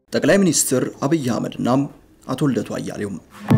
ጠቅላይ ሚኒስትር አብይ አህመድና አቶ ልደቱ አያሌው።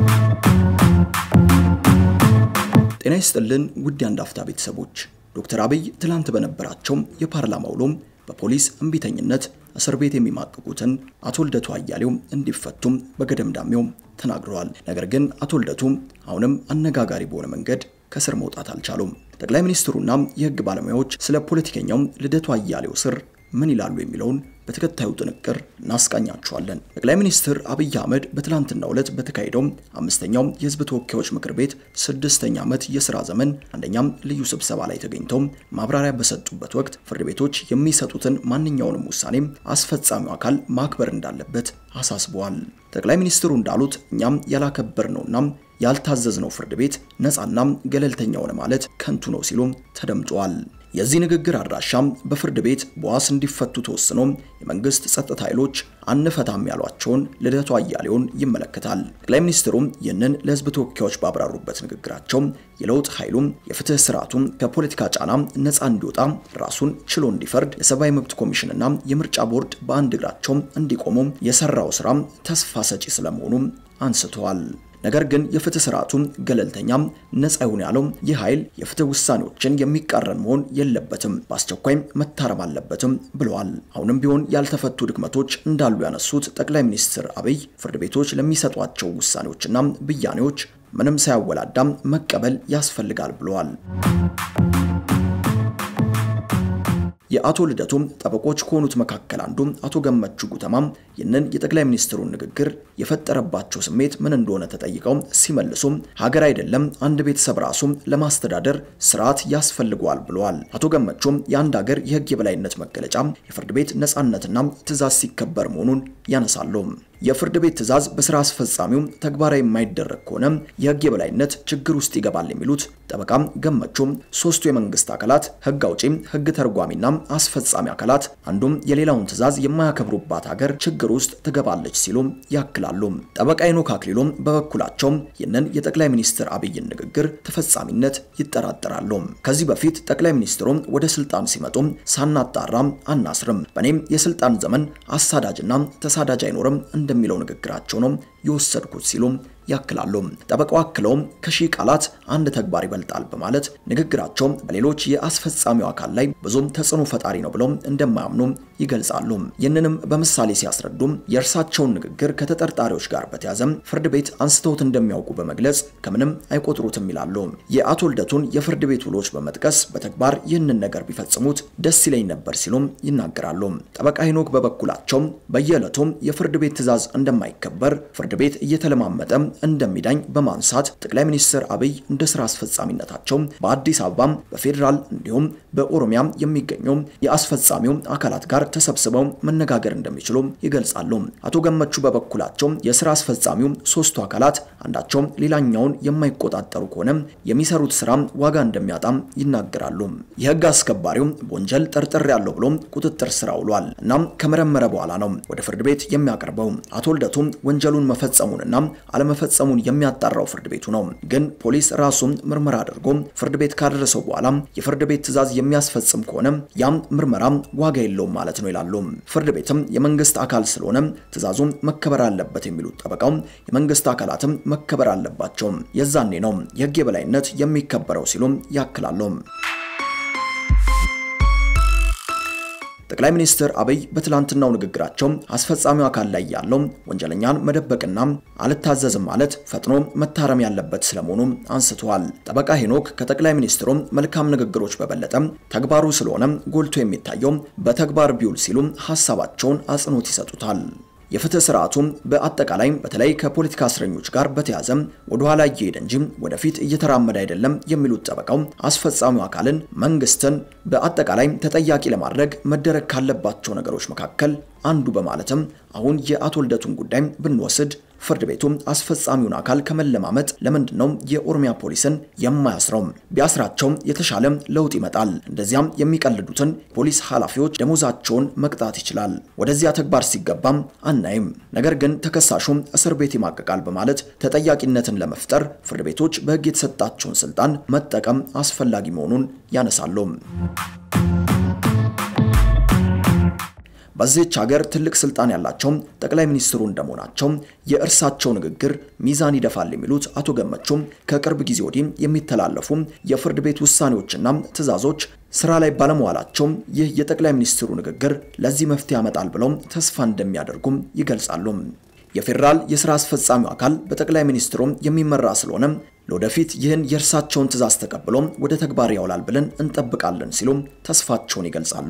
ጤና ይስጥልን ውድ የአንድ አፍታ ቤተሰቦች፣ ዶክተር አብይ ትላንት በነበራቸው የፓርላማ ውሎ በፖሊስ እምቢተኝነት እስር ቤት የሚማቅቁትን አቶ ልደቱ አያሌው እንዲፈቱም በገደምዳሜው ተናግረዋል። ነገር ግን አቶ ልደቱ አሁንም አነጋጋሪ በሆነ መንገድ ከስር መውጣት አልቻሉም። ጠቅላይ ሚኒስትሩና የሕግ ባለሙያዎች ስለ ፖለቲከኛው ልደቱ አያሌው ስር ምን ይላሉ የሚለውን በተከታዩ ጥንቅር እናስቃኛችኋለን። ጠቅላይ ሚኒስትር አብይ አህመድ በትላንትናው ዕለት በተካሄደው አምስተኛው የህዝብ ተወካዮች ምክር ቤት ስድስተኛ ዓመት የሥራ ዘመን አንደኛም ልዩ ስብሰባ ላይ ተገኝተው ማብራሪያ በሰጡበት ወቅት ፍርድ ቤቶች የሚሰጡትን ማንኛውንም ውሳኔ አስፈጻሚው አካል ማክበር እንዳለበት አሳስበዋል። ጠቅላይ ሚኒስትሩ እንዳሉት እኛም ያላከበርነውና ያልታዘዝነው ፍርድ ቤት ነፃና ገለልተኛ ሆነ ማለት ከንቱ ነው ሲሉ ተደምጠዋል። የዚህ ንግግር አድራሻም በፍርድ ቤት በዋስ እንዲፈቱ ተወስኖ የመንግስት ጸጥታ ኃይሎች አንፈታም ያሏቸውን ልደቱ አያሌውን ይመለከታል። ጠቅላይ ሚኒስትሩም ይህንን ለህዝብ ተወካዮች ባብራሩበት ንግግራቸው የለውጥ ኃይሉም የፍትህ ስርዓቱም ከፖለቲካ ጫና ነፃ እንዲወጣ ራሱን ችሎ እንዲፈርድ የሰብአዊ መብት ኮሚሽንና የምርጫ ቦርድ በአንድ እግራቸው እንዲቆሙ የሰራው ስራ ተስፋ ሰጪ ስለመሆኑ አንስተዋል። ነገር ግን የፍትህ ስርዓቱ ገለልተኛም ነፃ ይሁን ያለው ይህ ኃይል የፍትህ ውሳኔዎችን የሚቃረን መሆን የለበትም፣ በአስቸኳይ መታረም አለበትም ብለዋል። አሁንም ቢሆን ያልተፈቱ ድክመቶች እንዳሉ ያነሱት ጠቅላይ ሚኒስትር አብይ ፍርድ ቤቶች ለሚሰጧቸው ውሳኔዎችና ብያኔዎች ምንም ሳያወላዳም መቀበል ያስፈልጋል ብለዋል። የአቶ ልደቱ ጠበቆች ከሆኑት መካከል አንዱ አቶ ገመቹ ጉተማም ይህንን የጠቅላይ ሚኒስትሩን ንግግር የፈጠረባቸው ስሜት ምን እንደሆነ ተጠይቀው ሲመልሱ ሀገር አይደለም አንድ ቤተሰብ ራሱ ለማስተዳደር ስርዓት ያስፈልገዋል ብለዋል። አቶ ገመቹም የአንድ ሀገር የህግ የበላይነት መገለጫ የፍርድ ቤት ነፃነትና ትዕዛዝ ሲከበር መሆኑን ያነሳሉ። የፍርድ ቤት ትዕዛዝ በስራ አስፈጻሚው ተግባራዊ የማይደረግ ከሆነ የህግ የበላይነት ችግር ውስጥ ይገባል የሚሉት ጠበቃም ገመቹም ሶስቱ የመንግስት አካላት ህግ አውጪ፣ ህግ ተርጓሚና አስፈጻሚ አካላት አንዱም የሌላውን ትዕዛዝ የማያከብሩባት ሀገር ችግር ውስጥ ትገባለች ሲሉ ያክላሉ። ጠበቃ ሄኖክ አክሊሎም በበኩላቸው ይህንን የጠቅላይ ሚኒስትር አብይን ንግግር ተፈጻሚነት ይጠራጠራሉ። ከዚህ በፊት ጠቅላይ ሚኒስትሩ ወደ ስልጣን ሲመጡ ሳናጣራ አናስርም፣ በእኔም የስልጣን ዘመን አሳዳጅና ተሳዳጅ አይኖርም እንደሚለው ንግግራቸው ነው የወሰድኩት ሲሉ ያክላሉ። ጠበቃው አክለውም ከሺህ ቃላት አንድ ተግባር ይበልጣል በማለት ንግግራቸው በሌሎች የአስፈጻሚው አካል ላይ ብዙም ተጽዕኖ ፈጣሪ ነው ብለው እንደማያምኑ ይገልጻሉ። ይህንንም በምሳሌ ሲያስረዱም የእርሳቸውን ንግግር ከተጠርጣሪዎች ጋር በተያዘ ፍርድ ቤት አንስተውት እንደሚያውቁ በመግለጽ ከምንም አይቆጥሩትም ይላሉ። የአቶ ልደቱን የፍርድ ቤት ውሎች በመጥቀስ በተግባር ይህንን ነገር ቢፈጽሙት ደስ ይለኝ ነበር ሲሉም ይናገራሉ። ጠበቃ ሄኖክ በበኩላቸው በየዕለቱም የፍርድ ቤት ትዕዛዝ እንደማይከበር ፍርድ ቤት እየተለማመጠ እንደሚዳኝ በማንሳት ጠቅላይ ሚኒስትር አብይ እንደ ስራ አስፈጻሚነታቸው በአዲስ አበባ በፌዴራል እንዲሁም በኦሮሚያ የሚገኙ የአስፈጻሚው አካላት ጋር ተሰብስበው መነጋገር እንደሚችሉ ይገልጻሉ። አቶ ገመቹ በበኩላቸው የስራ አስፈጻሚው ሶስቱ አካላት አንዳቸው ሌላኛውን የማይቆጣጠሩ ከሆነ የሚሰሩት ስራ ዋጋ እንደሚያጣም ይናገራሉ። የህግ አስከባሪው በወንጀል ጠርጥር ያለው ብሎ ቁጥጥር ስር ውሏል። እናም ከመረመረ በኋላ ነው ወደ ፍርድ ቤት የሚያቀርበው። አቶ ልደቱ ወንጀሉን መፈጸሙንና አለመፈጸሙን የሚያጣራው ፍርድ ቤቱ ነው። ግን ፖሊስ ራሱን ምርመራ አድርጎ ፍርድ ቤት ካደረሰው በኋላ የፍርድ ቤት ትዕዛዝ የሚያስፈጽም ከሆነ ያም ምርመራ ዋጋ የለውም ማለት ነው ይላሉ። ፍርድ ቤትም የመንግስት አካል ስለሆነ ትዕዛዙ መከበር አለበት የሚሉት ጠበቃው የመንግስት አካላትም መከበር አለባቸው፣ የዛኔ ነው የህግ የበላይነት የሚከበረው ሲሉ ያክላሉ። ጠቅላይ ሚኒስትር አብይ በትላንትናው ንግግራቸው አስፈጻሚው አካል ላይ ያለው ወንጀለኛን መደበቅና አልታዘዝም ማለት ፈጥኖ መታረም ያለበት ስለመሆኑ አንስተዋል። ጠበቃ ሄኖክ ከጠቅላይ ሚኒስትሩ መልካም ንግግሮች በበለጠ ተግባሩ ስለሆነ ጎልቶ የሚታየው በተግባር ቢውል ሲሉ ሀሳባቸውን አጽንኦት ይሰጡታል። የፍትህ ስርዓቱም በአጠቃላይ በተለይ ከፖለቲካ እስረኞች ጋር በተያዘ ወደ ኋላ እየሄደ እንጂ ወደፊት እየተራመደ አይደለም የሚሉት ጠበቃው አስፈጻሚው አካልን መንግስትን በአጠቃላይ ተጠያቂ ለማድረግ መደረግ ካለባቸው ነገሮች መካከል አንዱ በማለትም አሁን የአቶ ልደቱን ጉዳይ ብንወስድ ፍርድ ቤቱ አስፈጻሚውን አካል ከመለማመጥ ለምንድን ነው የኦሮሚያ ፖሊስን የማያስረው? ቢያስራቸው የተሻለ ለውጥ ይመጣል። እንደዚያም የሚቀልዱትን ፖሊስ ኃላፊዎች ደሞዛቸውን መቅጣት ይችላል። ወደዚያ ተግባር ሲገባም አናይም። ነገር ግን ተከሳሹም እስር ቤት ይማቀቃል በማለት ተጠያቂነትን ለመፍጠር ፍርድ ቤቶች በሕግ የተሰጣቸውን ስልጣን መጠቀም አስፈላጊ መሆኑን ያነሳሉ። በዚህች ሀገር ትልቅ ስልጣን ያላቸው ጠቅላይ ሚኒስትሩ እንደመሆናቸው የእርሳቸው ንግግር ሚዛን ይደፋል የሚሉት አቶ ገመቹም ከቅርብ ጊዜ ወዲህ የሚተላለፉ የፍርድ ቤት ውሳኔዎችና ትዕዛዞች ስራ ላይ ባለመዋላቸው ይህ የጠቅላይ ሚኒስትሩ ንግግር ለዚህ መፍትሄ ያመጣል ብለው ተስፋ እንደሚያደርጉም ይገልጻሉ። የፌዴራል የስራ አስፈጻሚው አካል በጠቅላይ ሚኒስትሩ የሚመራ ስለሆነ ለወደፊት ይህን የእርሳቸውን ትዕዛዝ ተቀብሎ ወደ ተግባር ያውላል ብለን እንጠብቃለን ሲሉ ተስፋቸውን ይገልጻሉ።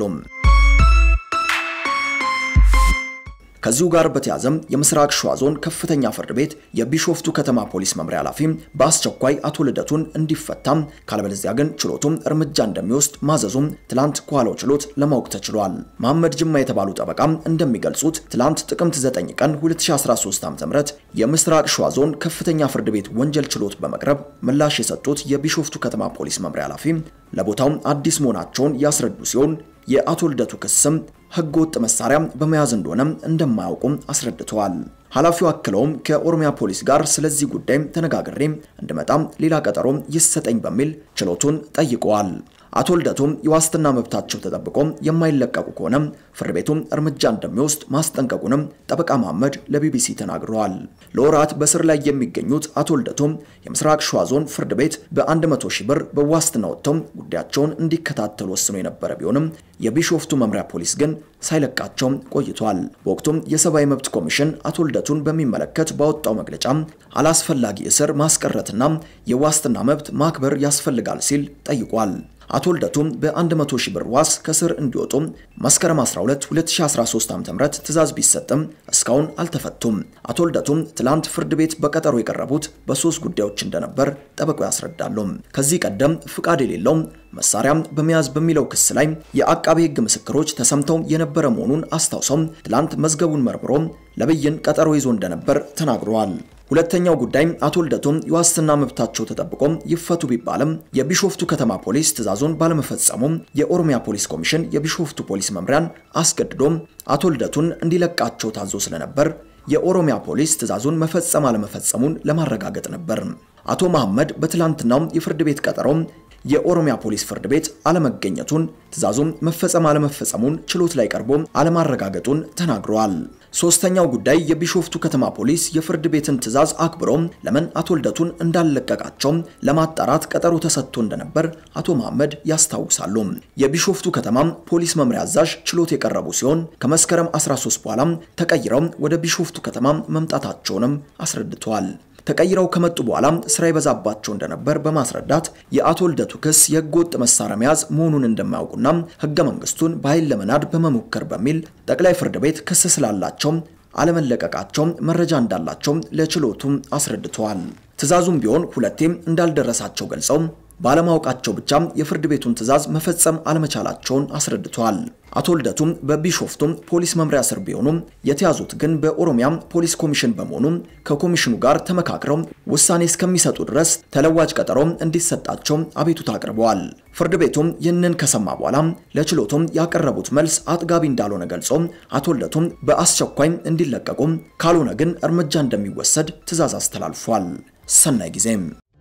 ከዚሁ ጋር በተያዘም የምስራቅ ሸዋ ዞን ከፍተኛ ፍርድ ቤት የቢሾፍቱ ከተማ ፖሊስ መምሪያ ኃላፊ በአስቸኳይ አቶ ልደቱን እንዲፈታም ካለበለዚያ ግን ችሎቱም እርምጃ እንደሚወስድ ማዘዙም ትላንት ከኋላው ችሎት ለማወቅ ተችሏል። መሐመድ ጅማ የተባሉ ጠበቃም እንደሚገልጹት ትላንት ጥቅምት 9 ቀን 2013 ዓ.ም የምስራቅ ሸዋ ዞን ከፍተኛ ፍርድ ቤት ወንጀል ችሎት በመቅረብ ምላሽ የሰጡት የቢሾፍቱ ከተማ ፖሊስ መምሪያ ኃላፊ ለቦታው አዲስ መሆናቸውን ያስረዱ ሲሆን የአቶ ልደቱ ክስም ሕገ ወጥ መሳሪያ በመያዝ እንደሆነ እንደማያውቁም አስረድተዋል። ኃላፊው አክለውም ከኦሮሚያ ፖሊስ ጋር ስለዚህ ጉዳይ ተነጋግሬ እንድመጣም ሌላ ቀጠሮ ይሰጠኝ በሚል ችሎቱን ጠይቀዋል። አቶ ልደቱም የዋስትና መብታቸው ተጠብቆ የማይለቀቁ ከሆነ ፍርድ ቤቱም እርምጃ እንደሚወስድ ማስጠንቀቁንም ጠበቃ መሐመድ ለቢቢሲ ተናግረዋል። ለወራት በስር ላይ የሚገኙት አቶ ልደቱም የምስራቅ ሸዋ ዞን ፍርድ ቤት በ100 ሺህ ብር በዋስትና ወጥተው ጉዳያቸውን እንዲከታተሉ ወስኖ የነበረ ቢሆንም የቢሾፍቱ መምሪያ ፖሊስ ግን ሳይለቃቸው ቆይቷል። በወቅቱም የሰብአዊ መብት ኮሚሽን አቶ ልደቱን በሚመለከት ባወጣው መግለጫ አላስፈላጊ እስር ማስቀረትና የዋስትና መብት ማክበር ያስፈልጋል ሲል ጠይቋል። አቶ ልደቱም በ100 ሺህ ብር ዋስ ከስር እንዲወጡ መስከረም 12 2013 ዓ.ም ትዕዛዝ ቢሰጥም እስካሁን አልተፈቱም። አቶ ልደቱም ትላንት ፍርድ ቤት በቀጠሮ የቀረቡት በሶስት ጉዳዮች እንደነበር ጠበቃው ያስረዳሉ። ከዚህ ቀደም ፍቃድ የሌለው መሳሪያ በመያዝ በሚለው ክስ ላይ የአቃቤ ሕግ ምስክሮች ተሰምተው የነበረ መሆኑን አስታውሰው ትላንት መዝገቡን መርምሮ ለብይን ቀጠሮ ይዞ እንደነበር ተናግረዋል። ሁለተኛው ጉዳይ አቶ ልደቱም የዋስትና መብታቸው ተጠብቆ ይፈቱ ቢባልም የቢሾፍቱ ከተማ ፖሊስ ትዕዛዙን ባለመፈጸሙ የኦሮሚያ ፖሊስ ኮሚሽን የቢሾፍቱ ፖሊስ መምሪያን አስገድዶ አቶ ልደቱን እንዲለቃቸው ታዞ ስለነበር የኦሮሚያ ፖሊስ ትዕዛዙን መፈጸም አለመፈጸሙን ለማረጋገጥ ነበር። አቶ መሐመድ በትላንትናው የፍርድ ቤት ቀጠሮ የኦሮሚያ ፖሊስ ፍርድ ቤት አለመገኘቱን ትዕዛዙም መፈጸም አለመፈጸሙን ችሎት ላይ ቀርቦ አለማረጋገጡን ተናግረዋል። ሶስተኛው ጉዳይ የቢሾፍቱ ከተማ ፖሊስ የፍርድ ቤትን ትዕዛዝ አክብሮ ለምን አቶ ልደቱን እንዳለቀቃቸው ለማጣራት ቀጠሮ ተሰጥቶ እንደነበር አቶ መሐመድ ያስታውሳሉ። የቢሾፍቱ ከተማ ፖሊስ መምሪያ አዛዥ ችሎት የቀረቡ ሲሆን ከመስከረም 13 በኋላ ተቀይረው ወደ ቢሾፍቱ ከተማ መምጣታቸውንም አስረድተዋል። ተቀይረው ከመጡ በኋላ ስራ ይበዛባቸው እንደነበር በማስረዳት የአቶ ልደቱ ክስ የህገወጥ መሳሪያ መያዝ መሆኑን እንደማያውቁና ህገ መንግስቱን በኃይል ለመናድ በመሞከር በሚል ጠቅላይ ፍርድ ቤት ክስ ስላላቸው አለመለቀቃቸው መረጃ እንዳላቸው ለችሎቱም አስረድተዋል። ትዕዛዙም ቢሆን ሁለቴም እንዳልደረሳቸው ገልጸው ባለማወቃቸው ብቻ የፍርድ ቤቱን ትዕዛዝ መፈጸም አለመቻላቸውን አስረድተዋል። አቶ ልደቱም በቢሾፍቱም ፖሊስ መምሪያ ስር ቢሆኑም የተያዙት ግን በኦሮሚያ ፖሊስ ኮሚሽን በመሆኑ ከኮሚሽኑ ጋር ተመካክረው ውሳኔ እስከሚሰጡ ድረስ ተለዋጭ ቀጠሮ እንዲሰጣቸው አቤቱታ አቅርበዋል። ፍርድ ቤቱም ይህንን ከሰማ በኋላ ለችሎቱም ያቀረቡት መልስ አጥጋቢ እንዳልሆነ ገልጾ አቶ ልደቱም በአስቸኳይ እንዲለቀቁ ካልሆነ ግን እርምጃ እንደሚወሰድ ትዕዛዝ አስተላልፏል። ሰናይ ጊዜም